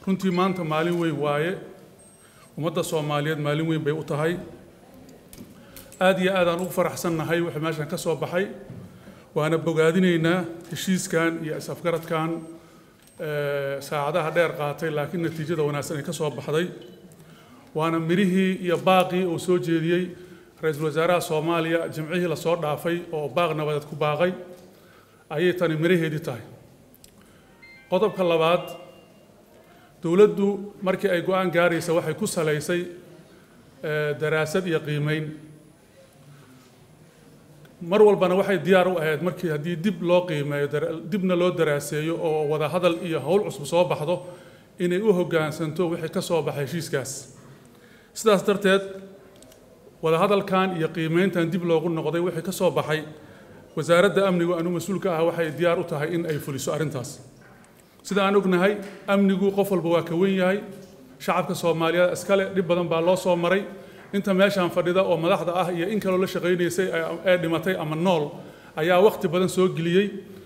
runtii maanta maalin weyn waaye ummadda soomaaliyeed maalin weyn bay u tahay aad iyo aad aan ugu faraxsannahay wixii meeshan ka soo baxay waana bogaadinaynaa heshiiskan iyo is-afgaradkan saacadaha dheer qaatay laakiin natiijada wanaagsan ay ka soo baxday waana mirihii iyo baaqii uu soo jeediyey ra-iisul wasaaraha soomaaliya jimcihii lasoo dhaafay oo baaq nabadeed ku baaqay ayay tani miraheedii tahay qodobka labaad dowladdu markii ay go-aan gaaraysa waxay ku salaysay daraasad iyo qiimeyn mar walbana waxay diyaar u ahayd markii haddii dib loo qiimeeyo dibna loo daraaseeyo oo wada hadal iyo howl cusub soo baxdo inay u hoggaansanto wixii ka soo baxay heshiiskaas sidaas darteed wada hadalkan iyo qiimeyntan dib loogu noqday wixii ka soo baxay wasaaradda amnigu anu mas-uulka ah waxay diyaar u tahay in ay fuliso arrintaas sida aan ognahay amnigu qof walba waa ka wen yahay shacabka soomaaliyeed iskale dhib badan baa loo soo maray inta meeshaan fadhida oo madaxda ah iyo in kaloo la shaqaynaysay ee dhimatay ama nool ayaa wakhti badan soo geliyey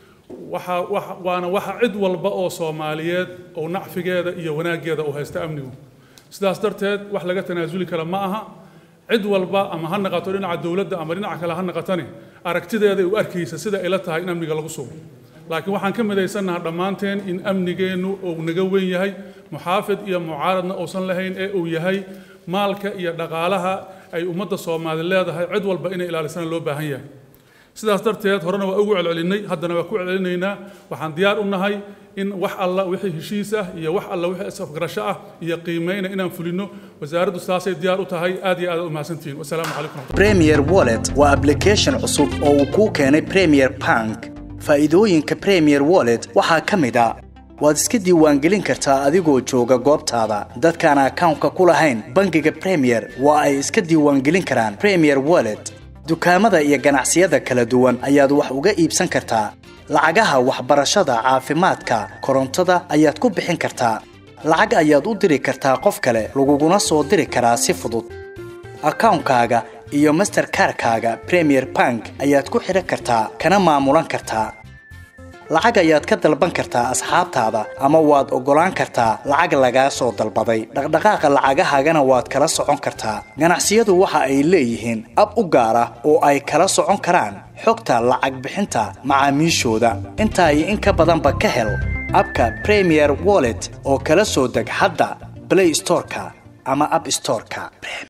waxa waana waxa cid walba oo soomaaliyeed oo nacfigeeda iyo wanaaggeeda uu haysta amnigu sidaas darteed wax laga tanaasuli kara ma aha cid walba ama ha naqato dhinaca dowladda ama dhinaca kale ha naqatani aragtideeda u arkaysa sida ay la tahay in amniga lagu sugo laakiin waxaan ka midaysannaha dhammaanteen in amnigeennu uu naga weyn yahay muxaafid iyo mucaaradna uusan lahayn ee uu yahay maalka iyo dhaqaalaha ay ummadda soomaali leedahay cid walba inay ilaalisana loo baahan yahay sidaas darteed horena waa ugu celcelinay haddana waa ku celcelinaynaa waxaan diyaar u nahay in wax alla wixii heshiis ah iyo wax alla wixii isafgarasho ah iyo qiimeyna inaan fulino wasaaraddu saasay diyaar u tahay aad iyo aad u mahadsantihiin wasalaamu calaykum premier wallet waa application cusub oo uu kuu keenay premier bank faa'iidooyinka premier wallet waxaa ka mid a waad iska diiwaangelin kartaa adigoo jooga goobtaada dadkaan akawnka ku lahayn bangiga premier waa ay iska diiwaangelin karaan premier wallet dukaamada iyo ganacsiyada kala duwan ayaad wax uga iibsan kartaa lacagaha waxbarashada caafimaadka korontada ayaad ku bixin kartaa lacag ayaad u diri kartaa qof kale laguguna soo diri karaa si fudud akawnkaaga iyo masterkarkaaga premier bank ayaad ku xidhan kartaa kana maamulan kartaa lacag ayaad ka dalban kartaa asxaabtaada ama waad oggolaan kartaa lacag lagaa soo dalbaday dhaqdhaqaaqa lacagahaagana waad kala socon kartaa ganacsiyadu waxa ay leeyihiin ab u gaar ah oo ay kala socon karaan xogta lacag bixinta macaamiishooda intaa iyo in ka badanba ka hel abka premier wallet oo kala soo deg hadda blay storeka ama ab storeka